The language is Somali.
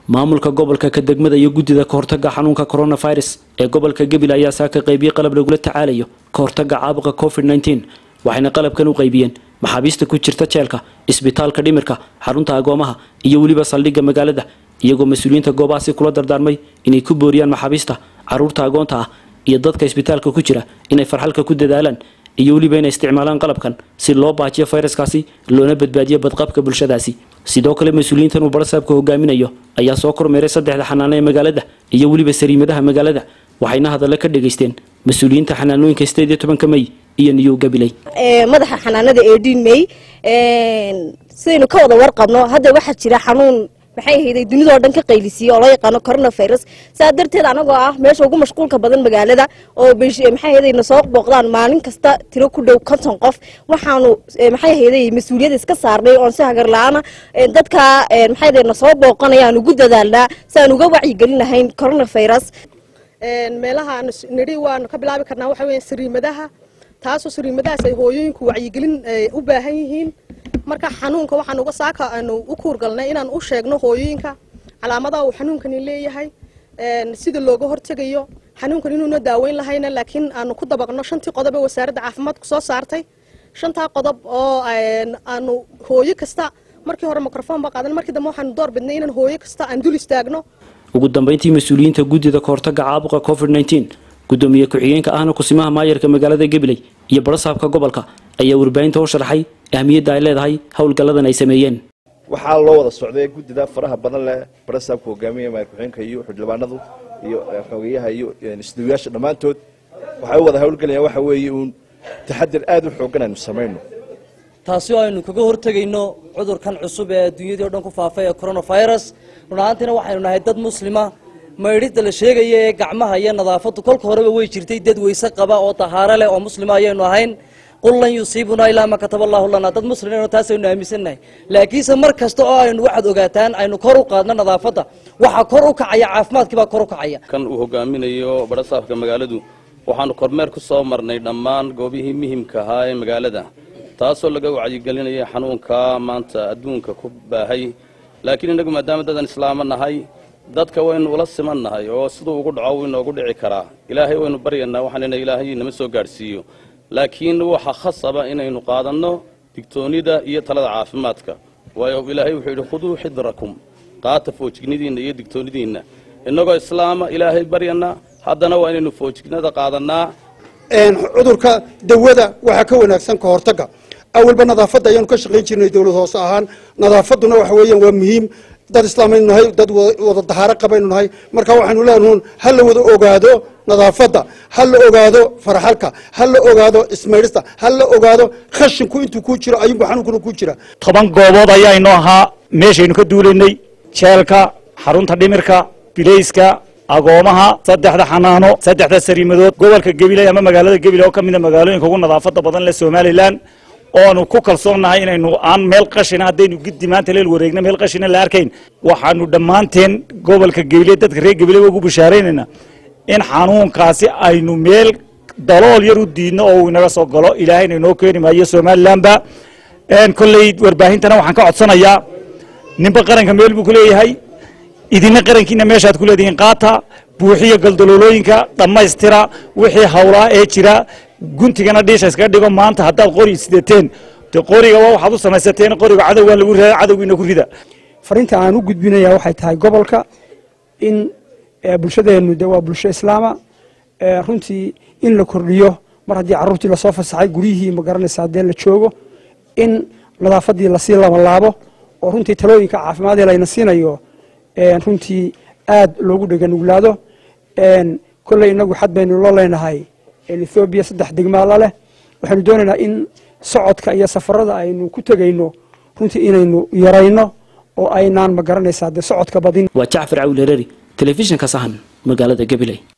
maamulka gobolka ka degmada iyo guddida kahortaga xanuunka coronavirus ee gobolka gabil ayaa saaka qaybiyey qalab lagula tacaalayo kahortaga caabuqa covid nteen waxayna qalabkan u qaybiyeen maxaabiista ku jirta jeelka isbitaalka dhimirka xarunta agoomaha iyo weliba saldhigga magaalada iyagoo mas-uuliyiinta goobahaasi kula dardaarmay inay ku booriyaan maxaabiista caruurta agoonta ah iyo dadka isbitaalka ku jira inay farxalka ku dadaalaan iyo weliba inay isticmaalaan qalabkan si loo baajiyo fayraskaasi loona badbaadiyo badqabka bulshadaasi sidoo kale mas-uuliyiintan uu barasaabka hogaaminayo ayaa soo kormeeray saddexda xanaano ee magaalada iyo weliba sariimadaha magaalada waxayna hadalla ka dhageysteen mas-uuliyiinta xanaanooyinka sideed iyo tobanka mey iyo niyow gabiley madaxa xanaanada eedhiin mey sidaynu ka wada warqabno hadda waxaa jira xanuun maxay ahayday dunidao dhan ka qaylisiiye oo loo yaqaano coronavirus saa darteed anagoo ah meesha ugu mashquulka badan magaalada oo maxay ahayday na soo booqdaan maalin kasta tiro ku dhow konton qof waxaanu maxay ahayday mas-uuliyadda iska saarnay oon si hagar la-aana dadka maxay ahayday na soo booqanaya aan ugu dadaalnaa si aan uga wacyigelin lahayn coronavirus meelaha aan nidhi waanu ka bilaabi karnaa waxa weeye sariimadaha taasoo sariimadahaas ay hooyooyinku wacyigelin u baahan yihiin marka xanuunka waxaan uga saaka aanu u kuurgalnay inaan u sheegno hooyooyinka calaamadaha uu xanuunkani leeyahay sida looga hortegayo xanuunkan inuuna daaweyn lahayna laakiin aanu ku dabaqno shantii qodob ee wasaaradda caafimaadku soo saartay shantaa qodob oo aanu hooyo kasta markii hore microfoon ba qaadan markii dambe waxaanu door bidnay inaan hooyo kasta aan dul istaagno ugu dambeyntii mas-uuliyiinta guddida kahortaga caabuqa covid nteen gudoomiye ku-xigeenka ahna kusimaha maayarka magaalada gabiley iyo barasaabka gobolka ayaa warbaahinta u sharaxay ahmiyadda ay leedahay howlgalladan ay sameeyeen waxaa loo wada socday guddida faraha badan leh barasaabka hogaamiya maayar ku-xigeenka iyo xildhibaanadu iyo xogeyaha iyo isduwiyaasha dhammaantood waxay u wada howlgelayaan waxa weeye uun taxadir aada u xoogan aynu samayno taasi oo aynu kaga hortegayno cudurkan cusub ee adduunyadii o dhan ku faafay ee coronavirus run ahaantiina waxaynu nahay dad muslima maydhidda la sheegaya ee gacmaha iyo nadaafaddu kolka horeba way jirtay dad weyse qaba oo tahaaro leh oo muslima ayaynu ahayn qul lan yusiibunaa ilaa ma kataba allahu lanaa dad muslimino taasaynu aaminsannahay laakiinse mar kasta oo aynu waxaad ogaataan aynu kor u qaadno nadaafadda waxaa kor u kacaya caafimaadkii baa kor u kacaya kan uu hogaaminayo barasaabka magaaladu waxaanu kormeer ku soo marnay dhammaan goobihii muhimka ahaa ee magaalada taasoo laga wacyigelinaya xanuunka maanta adduunka ku baahay laakiin innagu maadaama dadan islaamo nahay dadka waynu ula siman nahay oo siduu ugu dhaco wuu inoogu dhici karaa ilaahay waynu baryanaa waxaanina ilaahay nama soo gaadhsiiyo laakiin waxa khasaba inaynu qaadanno digtoonnida iyo talada caafimaadka waayo ilaahay wuxuu yidhi khuduu xidrakum qaata foojignidiinna iyo digtoonnidiinna innagoo islaama ilaahay baryana haddana waa inaynu foojignada qaadannaa cudurka dawada waxaa ka wanaagsan ka hortagga awalba nadaafadda ayaanu ka shaqayn jirnay dowlad hoose ahaan nadaafadduna waxa weeyaan waa muhiim dad islaamaynu nahay dad wada dahaaro qabaynu nahay marka waxaynu leenahuun ha la wada ogaado nadaafadda ha la ogaado faraxalka ha la ogaado ismaydhista ha la ogaado khashinku intuu ku jiro ayuunba xanuunkuna ku jira toban goobood ayaynoo ahaa meeshaynu ka duulaynay jeelka xarunta dhimirka bilayska agoomaha saddexda xanaano saddexda sariimadood gobolka gabiley ama magaalada gabiley oo ka mida magaalooyinka ugu nadaafadda badan leh somalilan oonu ku kalsoonnahay inaynu aan meel qashina haddaynu giddi maanta leel wareegna meel qashina la arkayn waxaanu dhammaanteen gobolka gabiley dadka reer gabiley ugu bishaaraynayna in xanuunkaasi aynu meel dalool yar u diidno oo uu inaga soo galo ilaahayna inoo keeni maayo somalilanba kolley warbaahintana waxaan ka codsanayaa ninba qaranka meel buu ku leeyahay idina qarankiina meeshaad ku leedihiin qaata buuxiya galdaloolooyinka dhammaystira wixii hawlaa ee jira guntigana dhiisha iskaga dhigo maanta haddaad qori sidateen de qoriga waa waxaad u samaysateen qoriga cadowgan lagu rida cadowgiina ku rida fariinta aan u gudbinaya waxay tahay gobolka in bulshadeennu de waa bulsho islaama runtii in la kordhiyo mar haddii carruurtii lasoo fasaxay guryihii ma garanaysa haddee la joogo in nadaafaddii lasii labalaabo oo runtii talooyinka caafimaadee layna siinayo runtii aad loogu dheganuglaado kolley inagu xad baynu loo leenahay ethoobiya saddex degmaala leh waxaynu doonaynaa in socodka iyo safarada aynu ku tegayno runtii inaynu yarayno oo aynaan ma garanaysaa dee socodka badin waa jacfar cawil hereri telefishinka sahan magaalada gabiley